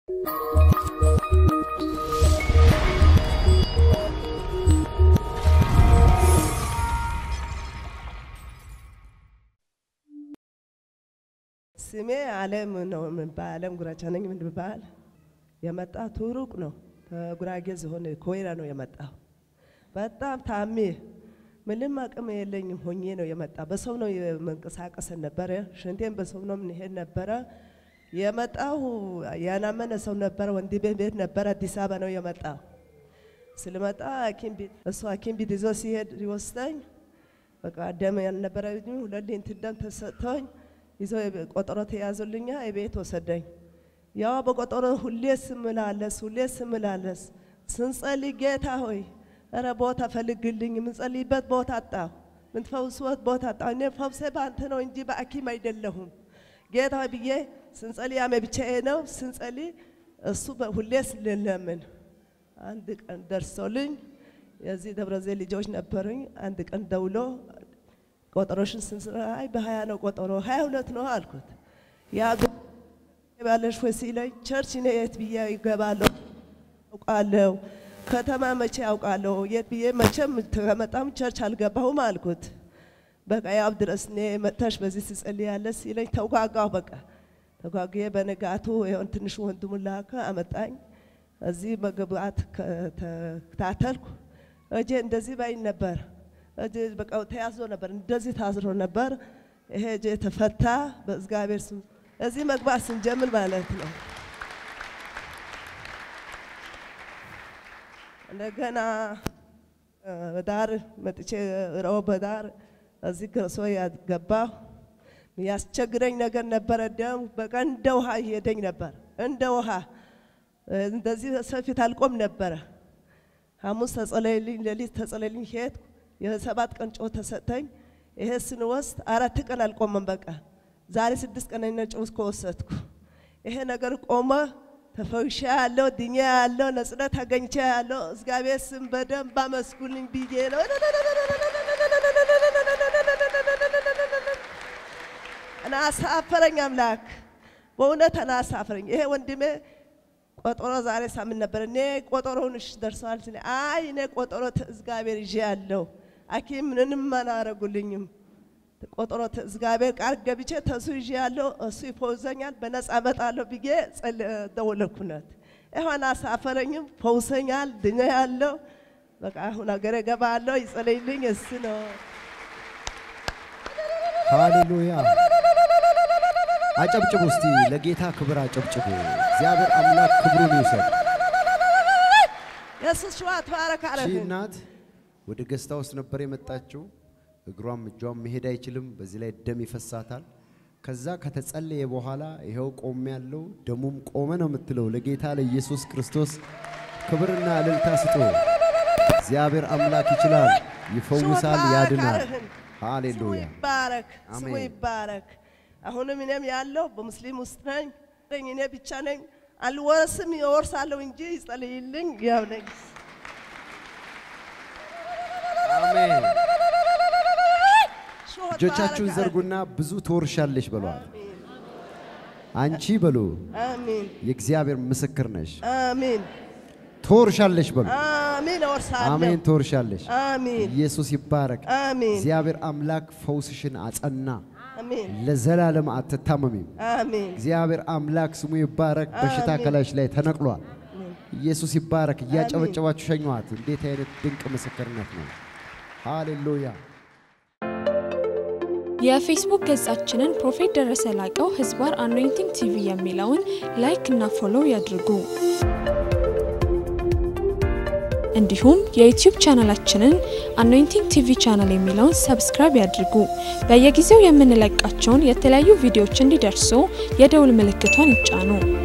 ስሜ አለም ነው የምባል አለም ጉራቻ ነኝ የምባል የመጣሁት ሩቅ ነው ከጉራጌ ዝሆን ኮይራ ነው የመጣሁ በጣም ታሜ ምንም አቅም የለኝም ሆኜ ነው የመጣ በሰው ነው የመንቀሳቀስ ነበረ ሽንቴን በሰው ነው የምንሄድ ነበረ የመጣሁ ያናመነ ሰው ነበረ ወንድሜ ቤት ነበረ አዲስ አበባ ነው የመጣሁ ስለመጣ ሐኪም ቤት እሱ ሐኪም ቤት ይዞ ሲሄድ ይወስደኝ በቃ ደም ያልነበረ ሁለት ሊትር ደም ተሰጥቶኝ ይዞ ቆጠሮ ተያዙልኛ የቤት ወሰደኝ። ያው በቆጠሮ ሁሌ ስምላለስ ሁሌ ስምላለስ ስንጸልይ ጌታ ሆይ እረ ቦታ ፈልግልኝ፣ የምንጸልይበት ቦታ አጣሁ፣ ምንፈውስበት ቦታ አጣሁ። እኔ ፈውሴ በአንተ ነው እንጂ በሐኪም አይደለሁም ጌታ ሆይ ብዬ ስንጸልይ ያሜ ብቻዬ ነው ስንጸልይ እሱ ሁሌ ስለለምን አንድ ቀን ደርሶልኝ የዚህ ደብረ ዘይት ልጆች ነበሩኝ። አንድ ቀን ደውሎ ቆጠሮሽን ስንስራ አይ በሀያ ነው ቆጠሮ ሀያ ሁለት ነው አልኩት። ያ ባለሽ ወይ ሲለኝ ቸርች እኔ የት ብዬ ይገባለሁ አውቃለሁ ከተማ መቼ አውቃለሁ የት ብዬ መቼም ከመጣም ቸርች አልገባሁም አልኩት። በቃ ያው ድረስ እኔ መጥተሽ በዚህ ትጸልያለሽ ሲለኝ ተጓጓሁ። በቃ ተጓጉዬ በንጋቱ ይሆን ትንሹ ወንድሙ ላከ አመጣኝ። እዚህ መግባት ተከታተልኩ። እጄ እንደዚህ ባይ ነበር። እጄ በቃ ተያዝሮ ነበር፣ እንደዚህ ታዝሮ ነበር። ይሄ እጄ ተፈታ በእግዚአብሔር ስም። እዚህ መግባት ስንጀምር ማለት ነው። እንደገና በዳር መጥቼ ረው በዳር እዚህ ክርስቶ ያገባሁ ያስቸግረኝ ነገር ነበረ። ደም በቃ እንደ ውሃ ይሄደኝ ነበር፣ እንደ ውሃ እንደዚህ ሰፊት አልቆም ነበረ። ሐሙስ ተጸለይልኝ፣ ሌሊት ተጸለይልኝ፣ ሄድኩ። የሰባት ቀን ጨው ተሰጠኝ። ይሄ ስንወስድ አራት ቀን አልቆመም። በቃ ዛሬ ስድስት ቀን አይነ ጨው ከወሰድኩ ይሄ ነገር ቆመ። ተፈውሻ ያለው ድኛ ያለው ነጽነት አገኝቼ ያለው እግዚአብሔር ስም በደንብ አመስጉልኝ ብዬ ነው። እና አሳፈረኝ አምላክ በእውነት እና አሳፈረኝ። ይሄ ወንድሜ ቆጠሮ ዛሬ ሳምንት ነበር። እኔ ቆጠሮውን እሺ ደርሰዋል ሲል አይ እኔ ቆጠሮ እግዚአብሔር ይዤ ያለው ሐኪም ምንም አላረጉልኝም። ቆጠሮ እግዚአብሔር ቃል ገብቼ ተሱ ይዤ ያለው እሱ ይፈውሰኛል፣ በነፃ እመጣለሁ ብዬ ደወለኩነት። ይሆን አሳፈረኝም፣ ፈውሰኛል፣ ድኛ ያለው በቃ አሁን ሀገሬ እገባለሁ። ይጸለይልኝ እሱ ነው። ሃሌሉያ! አጨብጭቡ እስቲ ለጌታ ክብር አጨብጭቡ። እግዚአብሔር አምላክ ክብሩን ይውሰድ። ኢየሱስ ሸዋ ተባረክ አለ። ይህች እናት ወደ ገስታ ውስጥ ነበር የመጣችው። እግሯም እጇም መሄድ አይችልም። በዚህ ላይ ደም ይፈሳታል። ከዛ ከተጸለየ በኋላ ይኸው ቆም ያለው ደሙም ቆመ ነው የምትለው። ለጌታ ለኢየሱስ ክርስቶስ ክብርና እልልታ ስጡ። እግዚአብሔር አምላክ ይችላል፣ ይፈውሳል፣ ያድናል። ሃሌሉያ! ይባረክ፣ ስሙ አሜን። ይባረክ። አሁንም እኔም ያለው በሙስሊም ውስጥ ነኝ። እኔ ብቻ ነኝ፣ አልወርስም፣ ይወርሳለሁ እንጂ ይጸልይልኝ። ያው ነኝ። አሜን። ሾህ እጆቻችሁን ተባረክ። ዘርጉና ብዙ ትወርሻለሽ በሏል። አንቺ በሉ አሜን፣ የእግዚአብሔር ምስክር ነሽ። አሜን፣ ትወርሻለሽ በሉ። አሜን፣ እወርሳለሁ። አሜን። ትወርሻለሽ። አሜን፣ ኢየሱስ ይባረክ። አሜን፣ እግዚአብሔር አምላክ ፈውስሽን አጸና። አሜን፣ ለዘላለም አትታመሚም። አሜን፣ እግዚአብሔር አምላክ ስሙ ይባረክ። በሽታ አሜን። ከላይሽ ላይ ተነቅሏል። ኢየሱስ ይባረክ። እያጨበጨባችሁ ሸኟት። እንዴት አይነት ድንቅ ምስክርነት ነው! ሃሌሉያ። የፌስቡክ ገጻችንን ፕሮፌት ደረሰ ላቀው ህዝባር አኖይንቲንግ ቲቪ የሚለውን ላይክ እና ፎሎው ያድርጉ። እንዲሁም የዩቲዩብ ቻናላችንን አኖይንቲንግ ቲቪ ቻናል የሚለውን ሰብስክራይብ ያድርጉ። በየጊዜው የምንለቃቸውን የተለያዩ ቪዲዮዎች እንዲደርሱ የደውል ምልክቷን ይጫኑ።